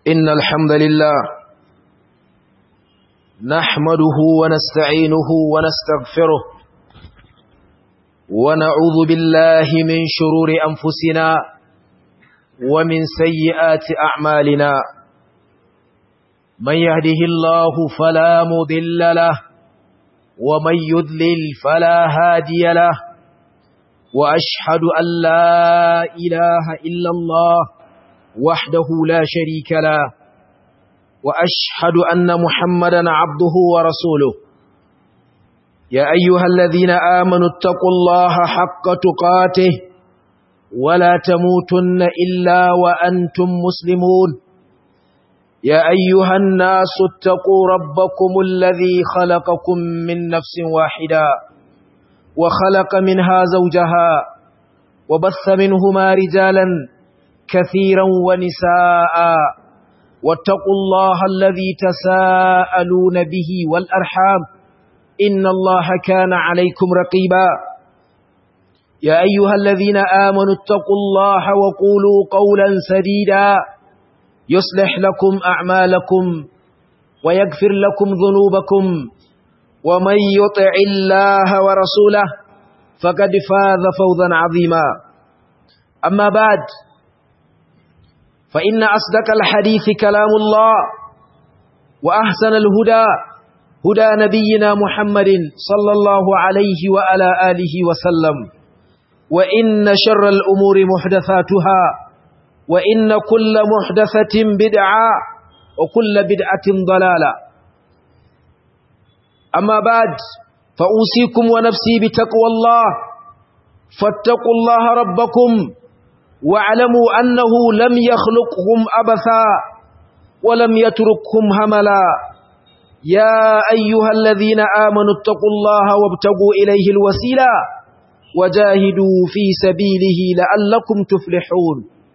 إن الحمد لله نحمده ونستعينه ونستغفره ونعوذ بالله من شرور أنفسنا ومن سيئات أعمالنا من يهده الله فلا مضل له ومن يذلل فلا هادي له وأشهد أن لا إله إلا الله وحده لا شريك له وأشهد أن محمدا عبده ورسوله يا أيها الذين آمنوا اتقوا الله حق تقاته ولا تموتن إلا وأنتم مسلمون يا أيها الناس اتقوا ربكم الذي خلقكم من نفس واحدة وخلق منها زوجها وبث منهما رجالا كثيرا ونساء واتقوا الله الذي تساءلون به والأرحام إن الله كان عليكم رقيبا يا أيها الذين آمنوا اتقوا الله وقولوا قولا سديدا يصلح لكم أعمالكم ويغفر لكم ذنوبكم ومن يطع الله ورسوله فقد فاز فوزا عظيما أما بعد فإن أصدق الحديث كلام الله وأحسن الهدى هدى نبينا محمد صلى الله عليه وعلى آله وسلم وإن شر الأمور محدثاتها وإن كل محدثة بدعة وكل بدعة ضلالة أما بعد فأوصيكم ونفسي بتقوى الله فاتقوا الله ربكم واعلموا أنه لم يخلقهم أبثا ولم يتركهم هملا يا أيها الذين آمنوا اتقوا الله وابتغوا إليه الوسيلة وجاهدوا في سبيله لعلكم تفلحون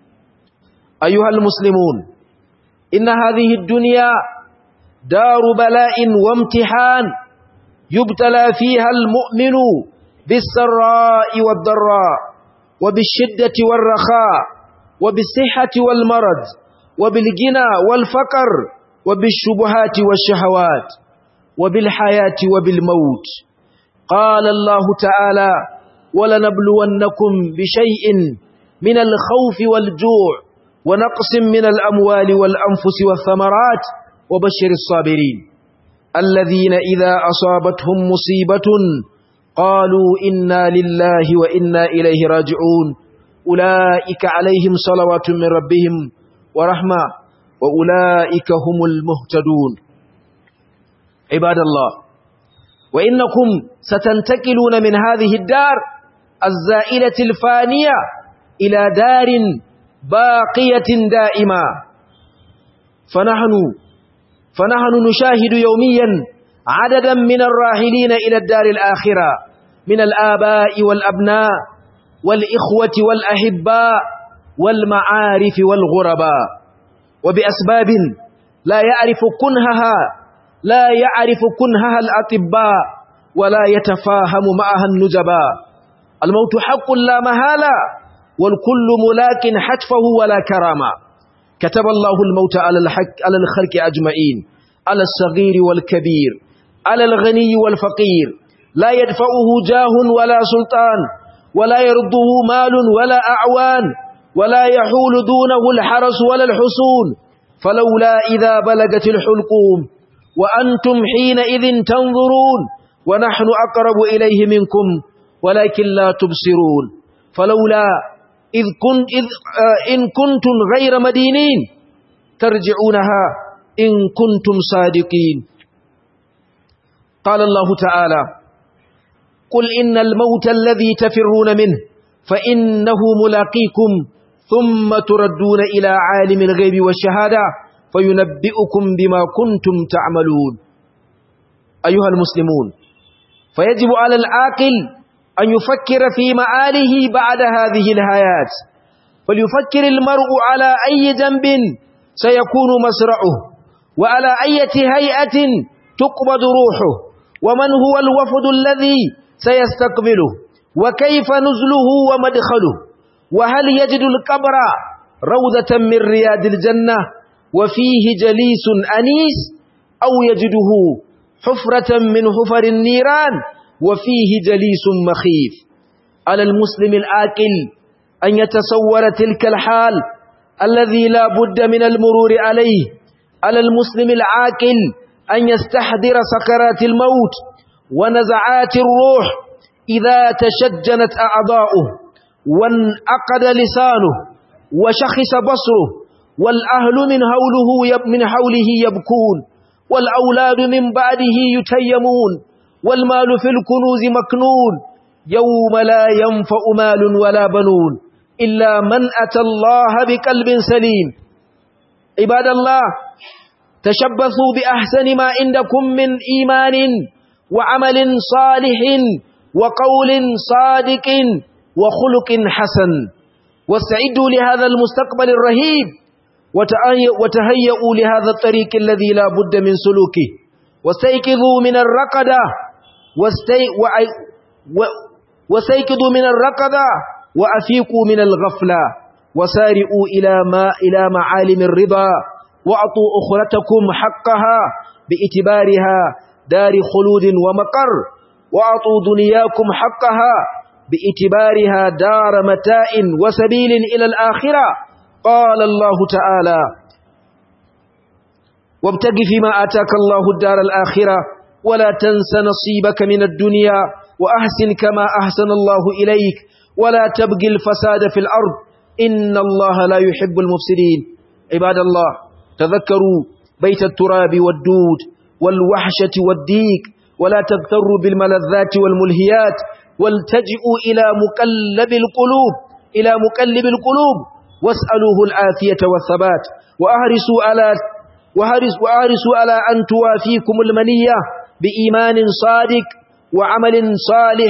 أيها المسلمون إن هذه الدنيا دار بلاء وامتحان يبتلى فيها المؤمن بالسراء والضراء وبالشدة والرخاء وبالصحة والمرض وبالغنى والفقر وبالشبهات والشهوات وبالحياة وبالموت قال الله تعالى ولنبلونكم بشيء من الخوف والجوع ونقص من الأموال والأنفس والثمرات وبشر الصابرين الذين إذا أصابتهم مصيبة قالوا إنا لله وإنا إليه راجعون أولئك عليهم صلوات من ربهم ورحمة وأولئك هم المهتدون عباد الله وإنكم ستنتقلون من هذه الدار الزائلة الفانية إلى دار باقية دائمة فنحن فنحن نشاهد يوميا عددا من الراحلين إلى الدار الآخرة من الآباء والأبناء والإخوة والأحباء والمعارف والغرباء وبأسباب لا يعرف كنهها لا يعرف كنهها الأطباء ولا يتفاهم معها النجباء الموت حق لا مهالة والكل ملاك حتفه ولا كرامة كتب الله الموت على الحق على الخلق أجمعين على الصغير والكبير على الغني والفقير لا يدفعه جاه ولا سلطان ولا يرده مال ولا أعوان ولا يحول دونه الحرس ولا الحصون فلولا إذا بلغت الحلقوم وأنتم حينئذ تنظرون ونحن أقرب إليه منكم ولكن لا تبصرون فلولا إذ كنت إذ آه إن كنتم غير مدينين ترجعونها إن كنتم صادقين قال الله تعالى قل إن الموت الذي تفرون منه فإنه ملاقيكم ثم تردون إلى عالم الغيب والشهادة فينبئكم بما كنتم تعملون أيها المسلمون فيجب على العاقل أن يفكر في مآله بعد هذه الحياة فليفكر المرء على أي جنب سيكون مسرعه وعلى أي هيئة تقبض روحه ومن هو الوفد الذي سيستقبله وكيف نزله ومدخله وهل يجد القبر روضة من رياض الجنة وفيه جليس أنيس أو يجده حفرة من حفر النيران وفيه جليس مخيف على المسلم الآكل أن يتصور تلك الحال الذي لا بد من المرور عليه على المسلم العاقل أن يستحضر سكرات الموت ونزعات الروح إذا تشجنت أعضاؤه وانعقد لسانه وشخص بصره والأهل من حوله من حوله يبكون والأولاد من بعده يتيمون والمال في الكنوز مكنون يوم لا ينفع مال ولا بنون إلا من أتى الله بقلب سليم عباد الله تشبثوا بأحسن ما عندكم من إيمان وعمل صالح وقول صادق وخلق حسن واستعدوا لهذا المستقبل الرهيب وتهيئوا لهذا الطريق الذي لا بد من سلوكه واستيقظوا من الرقدة واستيقظوا من الرقدة وأفيقوا من الغفلة وسارئوا إلى ما إلى معالم الرضا وأعطوا أخرتكم حقها باعتبارها دار خلود ومقر وأعطوا دنياكم حقها باعتبارها دار متاع وسبيل إلى الآخرة قال الله تعالى وابتغ فيما آتاك الله الدار الآخرة ولا تنس نصيبك من الدنيا وأحسن كما أحسن الله إليك ولا تبغي الفساد في الأرض إن الله لا يحب المفسدين عباد الله تذكروا بيت التراب والدود والوحشة والديك ولا تغتروا بالملذات والملهيات والتجئوا إلى مقلب القلوب إلى مقلب القلوب واسألوه العافية والثبات وأهرسوا على وهرس وأهرسوا على أن توافيكم المنية بإيمان صادق وعمل صالح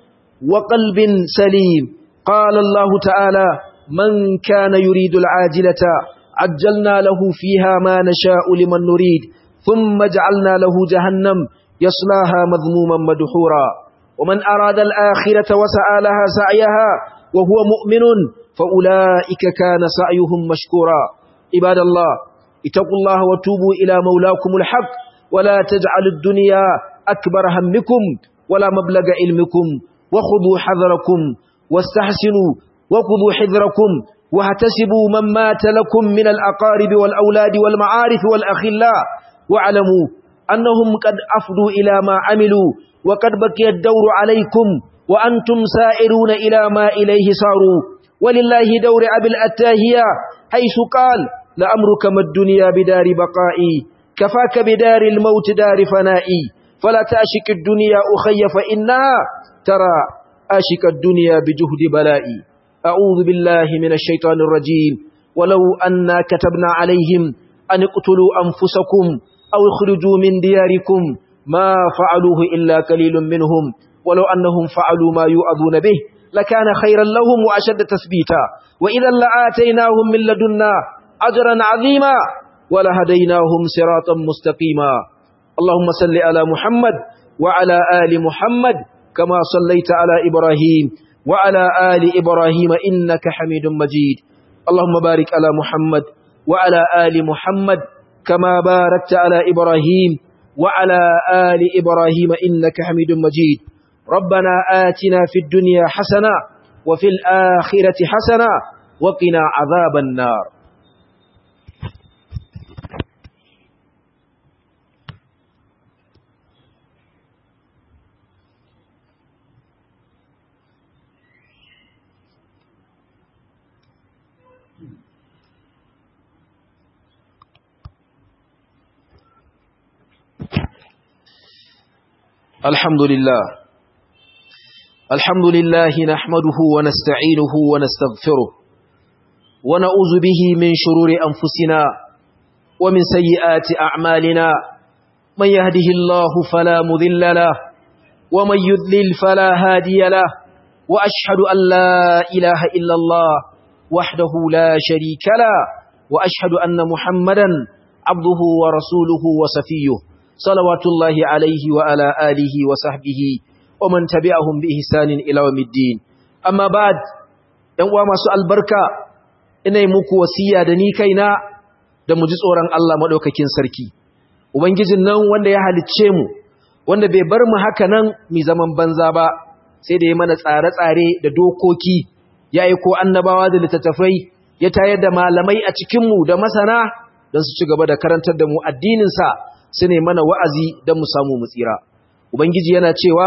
وقلب سليم قال الله تعالى من كان يريد العاجلة عجلنا له فيها ما نشاء لمن نريد ثم جعلنا له جهنم يصلاها مذموما مدحورا ومن أراد الآخرة وسعى لها سعيها وهو مؤمن فأولئك كان سعيهم مشكورا عباد الله اتقوا الله وتوبوا إلى مولاكم الحق ولا تجعل الدنيا أكبر همكم ولا مبلغ علمكم وخذوا حذركم واستحسنوا وخذوا حذركم واحتسبوا من مات لكم من الأقارب والأولاد والمعارف والأخلاء واعلموا أنهم قد أفضوا إلى ما عملوا وقد بقي الدور عليكم وأنتم سائرون إلى ما إليه صاروا ولله دور أبي الأتاهية حيث قال لأمرك ما الدنيا بدار بقائي كفاك بدار الموت دار فنائي فلا تأشك الدنيا أخي فإنها ترى أشك الدنيا بجهد بلائي أعوذ بالله من الشيطان الرجيم ولو أنا كتبنا عليهم أن اقتلوا أنفسكم أو اخرجوا من دياركم ما فعلوه إلا قليل منهم ولو أنهم فعلوا ما يؤذون به لكان خيرا لهم وأشد تثبيتا وإذا لآتيناهم من لدنا أجرا عظيما ولهديناهم صراطا مستقيما اللهم صل على محمد وعلى آل محمد كما صليت على إبراهيم وعلى آل إبراهيم إنك حميد مجيد اللهم بارك على محمد وعلى آل محمد كما باركت على إبراهيم وعلى آل إبراهيم إنك حميد مجيد ربنا آتنا في الدنيا حسنة وفي الآخرة حسنة وقنا عذاب النار الحمد لله الحمد لله نحمده ونستعينه ونستغفره ونعوذ به من شرور أنفسنا ومن سيئات أعمالنا من يهده الله فلا مذل له ومن يذلل فلا هادي له وأشهد أن لا إله إلا الله وحده لا شريك له وأشهد أن محمدا عبده ورسوله وسفيه صلوات الله عليه وعلى آله وصحبه ومن تبعهم بإحسان إلى يوم الدين أما بعد ‘yan uwa masu albarka ina yi muku wasiya da ni kaina da mu ji tsoron Allah maɗaukakin sarki ubangijin nan wanda ya halicce mu wanda bai bar mu haka nan mi zaman banza ba sai da ya mana tsare-tsare da dokoki ya aiko annabawa da littattafai ya tayar da malamai a cikinmu da masana don su ci gaba da karantar da mu addininsa su ne mana wa'azi don mu samu mu tsira ubangiji yana cewa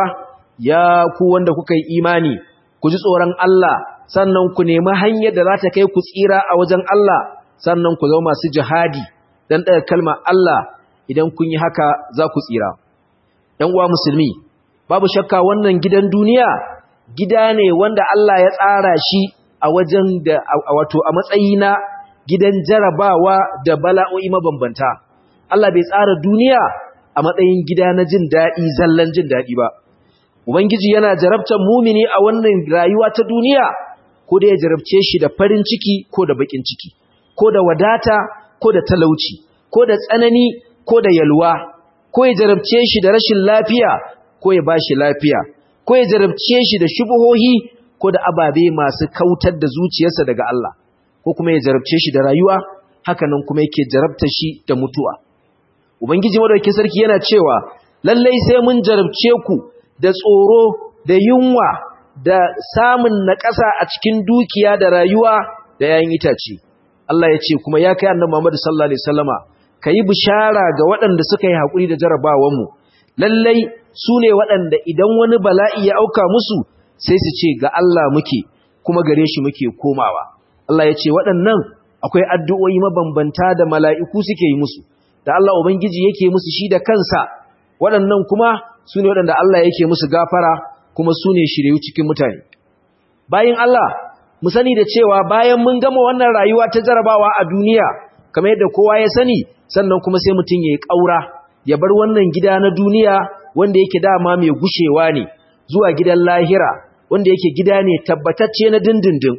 ya ku wanda kuka yi imani ku ji tsoron Allah sannan ku nemi hanyar da za ta kai ku tsira a wajen Allah sannan ku zama masu jihadi don ɗaga kalmar Allah idan kun yi haka za ku tsira ‘yan uwa musulmi babu shakka wannan gidan duniya gida ne wanda Allah ya tsara shi a wajen da wato a matsayi na gidan jarabawa da bala'o'i mabambanta Allah bai tsara duniya a matsayin gida na jin daɗi zallan jin daɗi ba ubangiji yana jarabtar mumini a wannan rayuwa ta duniya ko da ya jarabce shi da farin ciki ko da bakin ciki ko da wadata ko da talauci ko da tsanani ko da yalwa ko ya jarabce shi da rashin lafiya ko ya bashi lafiya ko ya jarabce shi da shubuhohi ko da ababe masu kautar da zuciyarsa daga Allah ko kuma ya jarabce shi da rayuwa hakanan kuma yake jarabta shi da mutuwa ubangiji madaukakin sarki yana cewa lallai sai mun jarabce ku da tsoro da yunwa da samun naƙasa a cikin dukiya da rayuwa da yayin itace Allah ya ce kuma ya kai annabi Muhammad sallallahu alaihi wasallama kayi bishara ga waɗanda suka yi hakuri da jarabawan mu lallai su ne waɗanda idan wani bala'i ya auka musu sai su ce ga Allah muke kuma gare shi muke komawa Allah ya ce waɗannan akwai addu'o'i mabambanta da mala'iku suke yi musu da Allah ubangiji yake musu shi da kansa waɗannan kuma su ne waɗanda Allah yake musu gafara kuma su ne shiryu cikin mutane bayan Allah mu sani da cewa bayan mun gama wannan rayuwa ta jarabawa a duniya kamar yadda kowa ya sani sannan kuma sai mutum ya yi ƙaura ya bar wannan gida na duniya wanda yake dama mai gushewa ne zuwa gidan lahira wanda yake gida ne tabbatacce na dindindin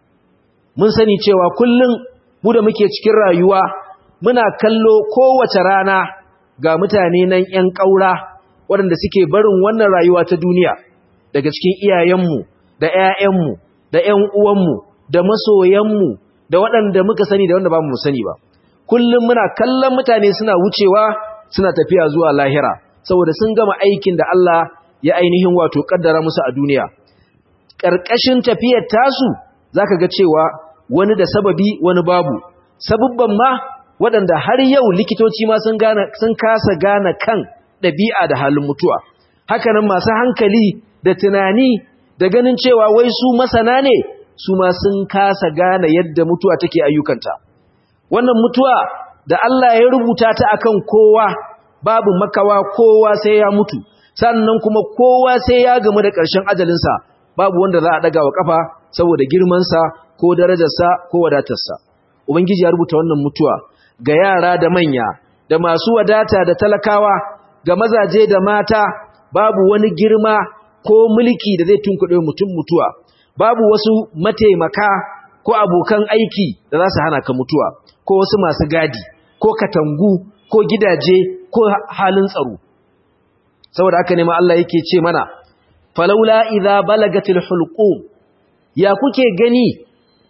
mun sani cewa kullum mu da muke cikin rayuwa muna kallo kowace rana ga mutane nan 'yan ƙaura waɗanda suke barin wannan rayuwa ta duniya daga cikin iyayenmu da 'ya'yanmu da 'yan uwanmu da masoyanmu da waɗanda muka sani da wanda ba mu sani ba kullum muna kallon mutane suna wucewa suna tafiya zuwa lahira saboda sun gama aikin da Allah ya ainihin wato kaddara musu a duniya ƙarƙashin tafiyar tasu zaka ga cewa wani da sababi wani babu sabubban ma waɗanda har yau likitoci ma sun gane sun kasa gane kan ɗabi'a da halin mutuwa hakanan masu hankali da tunani da ganin cewa wai su masana ne su ma sun kasa gane yadda mutuwa take ayyukanta wannan mutuwa da Allah ya rubuta ta akan kowa babu makawa kowa sai ya mutu sannan kuma kowa sai ya gamu da ƙarshen ajalinsa babu wanda za a ɗaga wa ƙafa saboda girmansa ko darajarsa ko wadatarsa ubangiji ya rubuta wannan mutuwa ga yara da manya da masu wadata da talakawa ga mazaje da mata babu wani girma ko mulki da zai tunkuɗe mutum mutuwa babu wasu mataimaka ko abokan aiki da za su hana ka mutuwa ko wasu masu gadi ko katangu ko gidaje ko halin tsaro saboda haka ne ma Allah yake ce mana falaula idza balagatil hulqum ya kuke gani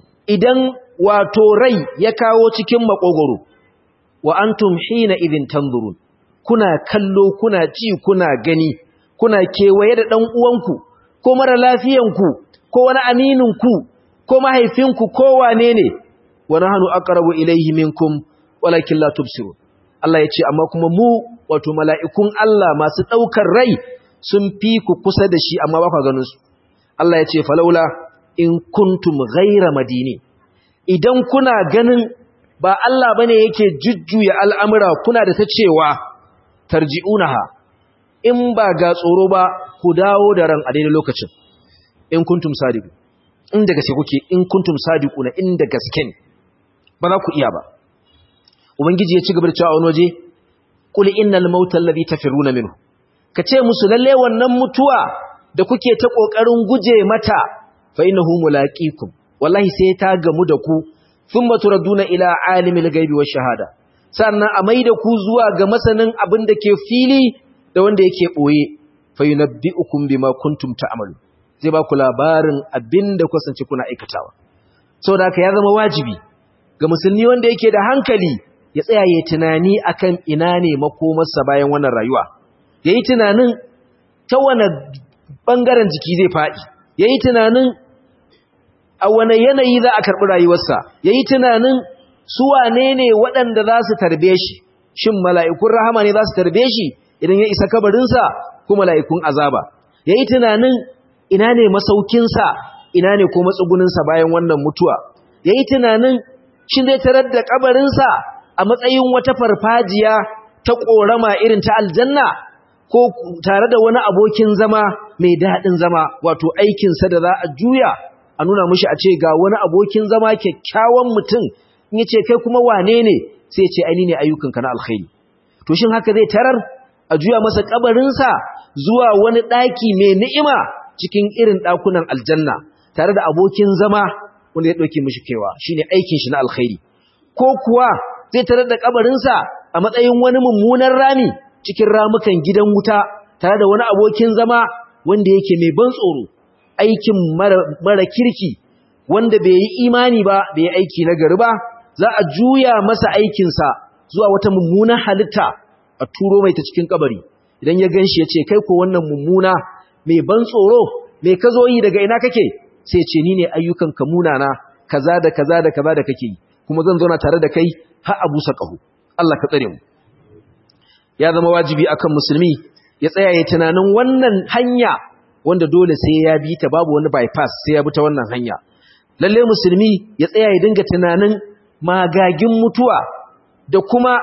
idan wato rai ya kawo cikin makogoro wa antum hina idin tanzurun kuna kallo kuna ci kuna gani kuna kewaye da dan uwanku ko mara lafiyanku ko wani amininku ko mahaifinku ko wane ne wa nahnu aqrabu ilayhi minkum walakin la tubsirun Allah ya ce amma kuma mu wato mala'ikun Allah masu daukar rai sun fi ku kusa da shi amma ba ku ganin su Allah ya ce falaula in kuntum ghaira madini idan kuna ganin ba Allah bane yake jujjuya al'amura kuna da ta cewa tarji'unaha in ba ga tsoro ba ku dawo da ran a daidai lokacin in kuntum sadiqu in da gaske kuke in kuntum sadiquna in da gaske ne ba za ku iya ba ubangiji ya ci gaba da cewa wani waje qul innal mauta alladhi tafiruna minhu kace musu lalle wannan mutuwa da kuke ta kokarin guje mata fa innahu mulaqikum wallahi sai ta gamu da ku thumma turaduna ila alimil ghaibi wash shahada sannan a maida ku zuwa ga masanin abin da ke fili da wanda yake boye fa yunabbiukum bima kuntum ta'malu zai ba ku labarin abin da kusance kuna aikatawa saboda haka ya zama wajibi ga musulmi wanda yake da hankali ya tsaya ya tunani akan ina ne makomarsa bayan wannan rayuwa yayi tunanin ta wani bangaren jiki zai faɗi yayi tunanin a wane yanayi za a karɓi rayuwarsa yayi tunanin su wane ne waɗanda za su tarbe shi shin mala'ikun rahama ne za su tarbe shi idan ya isa kabarinsa ko mala'ikun azaba yayi tunanin ina ne masaukinsa ina ne ko matsuguninsa bayan wannan mutuwa yayi tunanin shin zai tarar da kabarinsa a matsayin wata farfajiya ta korama irin ta aljanna ko tare da wani abokin zama mai daɗin zama wato aikinsa da za a juya a nuna mushi a ce ga wani abokin zama kyakkyawan mutum in ya ce kai kuma wane ne sai ce aini ne ayyukanka na alkhairi to shin haka zai tarar a juya masa kabarinsa zuwa wani ɗaki mai ni'ima cikin irin ɗakunan aljanna tare da abokin zama wanda ya ɗauke mishi kewa shine aikin shi na alkhairi ko kuwa zai tarar da kabarinsa a matsayin wani mummunan rami cikin ramukan gidan wuta tare da wani abokin zama wanda yake mai ban tsoro aikin mara kirki wanda bai yi imani ba bai yi aiki na gari ba za a juya masa aikinsa zuwa wata mummunan halitta a turo mai ta cikin kabari idan ya ganshi ya ce kai ko wannan mummuna mai ban tsoro mai ka zo yi daga ina kake sai ce ni ne ayyukan ka munana kaza da kaza da kaza da kake yi kuma zan zauna tare da kai har abu saqahu Allah ka tsare mu ya zama wajibi akan musulmi ya tsaya ya tunanin wannan hanya wanda dole sai ya bi ta babu wani bypass sai ya bi ta wannan hanya lalle musulmi ya tsaya ya dinga tunanin magagin mutuwa da kuma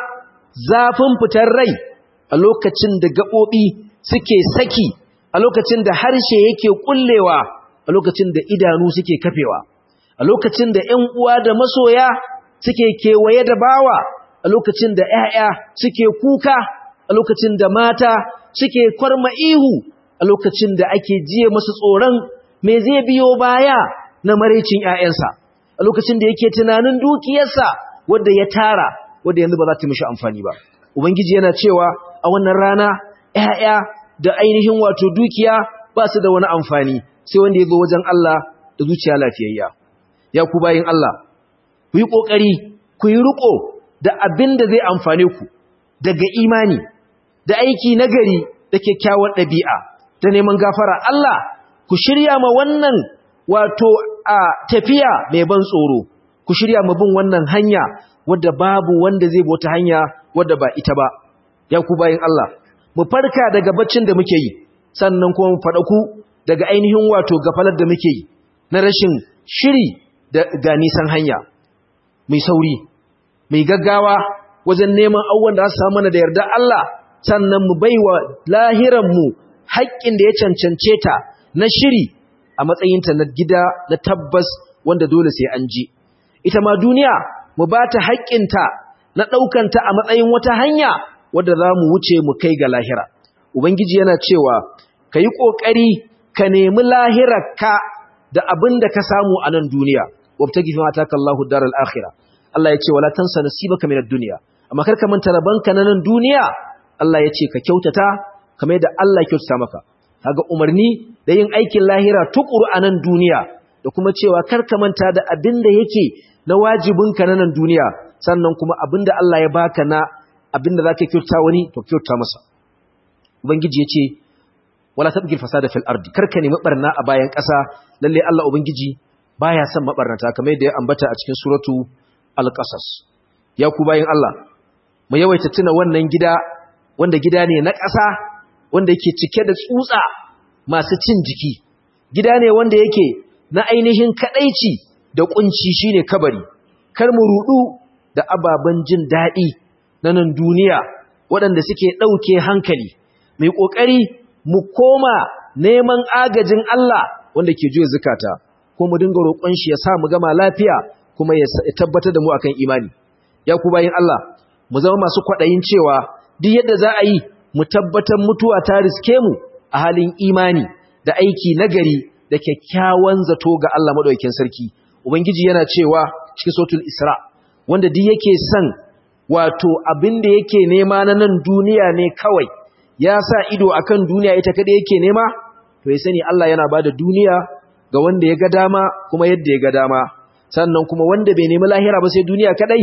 zafin fitar rai a lokacin da gaɓoɓi suke saki a lokacin da harshe yake ƙullewa a lokacin da idanu suke kafewa a lokacin da ‘yan uwa da masoya suke kewaye da bawa a lokacin da ‘ya'ya suke kuka a lokacin da mata suke kwarma ihu a lokacin da ake jiye masu tsoron me zai biyo baya na maraicin ‘ya'yansa a lokacin da yake tunanin dukiyarsa wadda ya tara wadda yanzu ba za ta mishi amfani ba ubangiji yana cewa a wannan rana ‘ya'ya da ainihin wato dukiya ba su da wani amfani sai wanda ya zo wajen Allah da zuciya lafiyayya ya ku bayin Allah ku yi ƙoƙari ku yi riƙo da abin da zai amfane ku daga imani da aiki nagari da kyakkyawar ɗabi'a da neman gafara Allah ku shirya ma wannan wato a tafiya mai ban tsoro ku shirya ma bin wannan hanya wadda babu wanda zai bota hanya wadda ba ita ba ya ku bayin Allah mu farka daga baccin da muke yi sannan kuma mu faɗaku daga ainihin wato gafalar da muke yi na rashin shiri da ga nisan hanya mai sauri mai gaggawa wajen neman abubuwan da za su samu mana da yarda Allah sannan mu baiwa lahiranmu haƙƙin da ya cancance ta na shiri a matsayinta na gida na tabbas wanda dole sai an ji ita ma duniya mu ba ta haƙƙinta na ɗaukanta a matsayin wata hanya wadda za mu wuce mu kai ga lahira ubangiji yana cewa ka yi ƙoƙari ka nemi lahirarka da abin da ka samu a nan duniya wabtagi fi mata kallahu daral akhirah Allah ya ce wala tansa nasibaka minad dunya amma kar ka manta rabanka na nan duniya Allah ya ce ka kyautata kamar yadda Allah ya kyautata maka kaga umarni da yin aikin lahira tukuru a nan duniya da kuma cewa kar ka manta da abin da yake na wajibinka na nan duniya sannan kuma abin da Allah ya baka na abin da zaka kyautata wani to kyautata masa ubangiji ya ce wala tabgil fasada fil ardi kar ka nemi barna a bayan ƙasa lalle Allah ubangiji baya son mabarnata kamar yadda ya ambata a cikin suratu al-qasas ya ku bayin Allah mu yawaita tuna wannan gida wanda gida ne na ƙasa wanda yake cike da tsutsa masu cin jiki gida ne wanda yake na ainihin kadaici da kunci shine kabari kar mu rudu da ababen jin dadi na nan duniya waɗanda suke ɗauke hankali mai ƙoƙari mu koma neman agajin Allah wanda ke juya zukata ko mu dinga roƙon shi ya sa mu gama lafiya kuma ya tabbatar da mu akan imani ya ku bayin Allah mu zama masu kwaɗayin cewa duk yadda za a yi mu tabbatar mutuwa ta riske mu a halin imani da aiki nagari da kyakkyawan zato ga Allah madaukakin sarki ubangiji yana cewa cikin suratul isra wanda duk yake son wato abin da yake nema na nan duniya ne kawai ya sa ido akan duniya ita kada yake nema to ya sani Allah yana bada duniya ga wanda ya ga dama kuma yadda ya ga dama sannan kuma wanda bai nemi lahira ba sai duniya kadai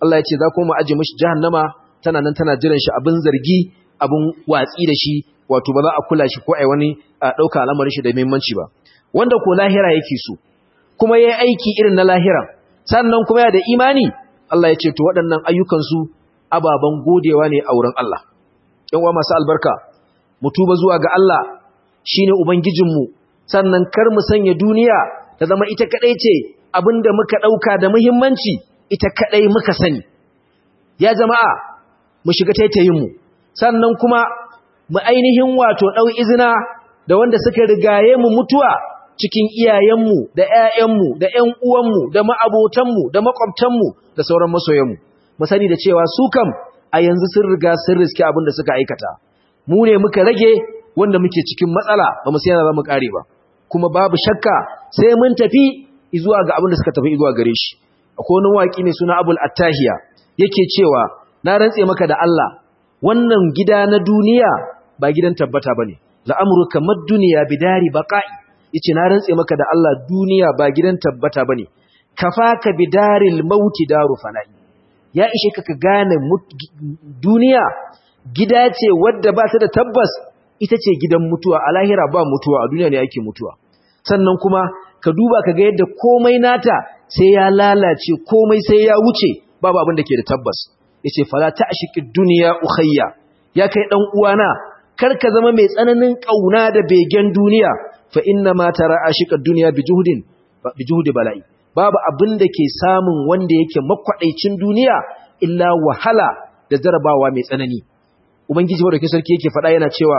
Allah ya ce za kuma mu aje mishi jahannama tana nan tana jiran shi abin zargi abin watsi da shi wato ba za a kula shi ko ai wani dauka al'amarin shi da muhimmanci ba wanda ko lahira yake so kuma yayi aiki irin na lahira sannan kuma ya da imani Allah ya ce to waɗannan ayyukan su ababan godewa ne a wurin Allah ƴan uwa masu albarka mu tuba zuwa ga Allah shine ubangijinmu sannan kar mu sanya duniya ta zama ita kadai ce abinda muka dauka da muhimmanci ita kadai muka sani ya jama'a mu shiga taitayin mu sannan kuma mu ainihin wato dau izina da wanda suka rigaye mu mutuwa cikin iyayenmu da ƴaƴanmu da ƴan uwanmu da ma'abotanmu da makwabtanmu da sauran masoyanmu mu sani da cewa su kam a yanzu sun riga sun riske abin da suka aikata mu ne muka rage wanda muke cikin matsala ba mu sai za mu kare ba kuma babu shakka sai mun tafi zuwa ga abin da suka tafi zuwa gare shi akwai wani waki mai suna Abul Attahiya yake cewa na rantse maka da Allah wannan gida na duniya ba gidan tabbata bane la'amruka mad-dunya bidari baqa'i yace na rantse maka da Allah duniya ba gidan tabbata bane kafaka bidaril mauti daru fana'i ya ishe ka ka gane duniya gida ce wadda ba ta da tabbas ita ce gidan mutuwa a lahira ba mutuwa a duniya ne ake mutuwa sannan kuma ka duba ka ga yadda komai nata sai ya lalace komai sai ya wuce babu abin da ke da tabbas yace fala ta'shiqi dunya ukhayya ya kai dan uwana kar ka zama mai tsananin kauna da begen duniya fa inna ma tara ashiqa dunya bijuhdin bijuhdi bala'i babu abin da ke samun wanda yake makwadaicin duniya illa wahala da jarabawa mai tsanani ubangiji wanda ke sarki yake faɗa yana cewa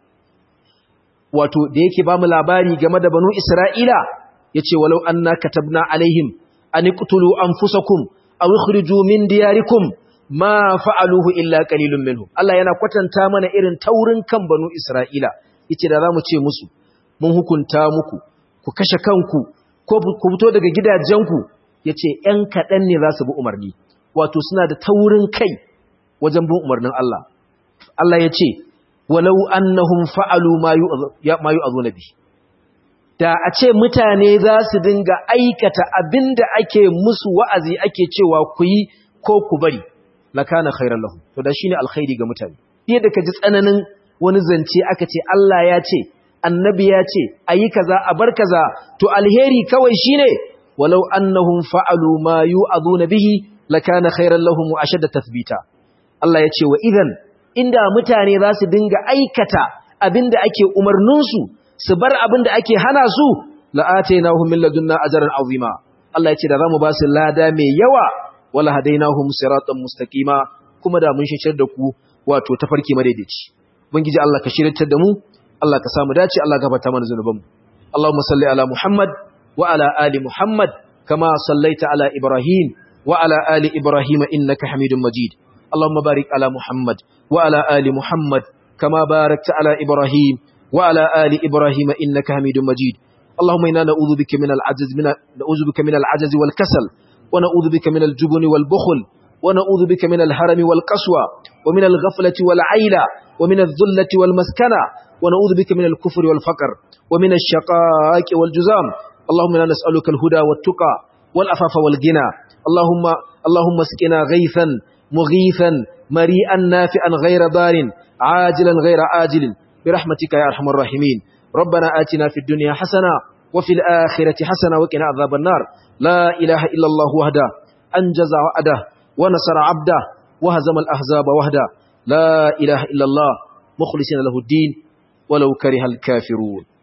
wato da yake bamu labari game da banu isra'ila yace walau anna katabna alaihim an iqtulu anfusakum aw ikhriju min diyarikum ma fa'aluhu illa qalilun minhum Allah yana kwatanta mana irin taurin kan banu isra'ila yace da zamu ce musu mun hukunta muku ku kashe kanku ko ku fito daga gidajenku yace ƴan kaɗan ne za su bi umarni wato suna da taurin kai wajen bin umarnin Allah Allah yace walau annahum fa'alu ma yu'adhu nabi da a ce mutane za su dinga aikata abinda ake musu wa'azi ake cewa ku yi ko ku bari lakana khairan lahum to da shine alkhairi ga mutane yadda ka ji tsananin wani zance aka ce Allah ya ce annabi ya ce ayi kaza a bar kaza to alheri kawai shine walau annahum fa'alu ma yu'aduna bihi lakana khairan lahum wa ashadda tathbita Allah ya ce wa idan inda mutane za su dinga aikata abinda ake umarnin su su bar abinda ake hana su la'atainahum min ladunna ajran azima Allah ya ce da zamu ba su lada mai yawa wala hadainahum siratan mustaqima kuma da mun shishar da ku wato tafarki madaidaici ubangiji Allah ka shiryatar da mu Allah ka samu dace Allah gafarta mana zanubanmu Allahumma salli ala Muhammad wa ala ali Muhammad kama sallaita ala Ibrahim wa ala ali Ibrahim innaka Hamidum Majid Allahumma barik ala Muhammad wa ala ali Muhammad kama barakta ala Ibrahim wa ala ali Ibrahim innaka Hamidum Majid Allahumma inna na'udhu bika min al-'ajz min na'udhu bika min al-'ajz wal kasal wa na'udhu bika min al-jubn wal bukhl wa na'udhu bika min al-harami wal qaswa wa min al-ghaflati wal 'ayla wa min adh-dhullati wal maskana ونعوذ بك من الكفر والفقر ومن الشقاء والجزام اللهم لا نسألك الهدى والتقى والأفاف والغنى اللهم اللهم اسقنا غيثا مغيثا مريئا نافعا غير ضار عاجلا غير آجل برحمتك يا أرحم الراحمين ربنا آتنا في الدنيا حسنة وفي الآخرة حسنة وقنا عذاب النار لا إله إلا الله وحده أنجز وعده ونصر عبده وهزم الأحزاب وحده لا إله إلا الله مخلصين له الدين ولو كره الكافرون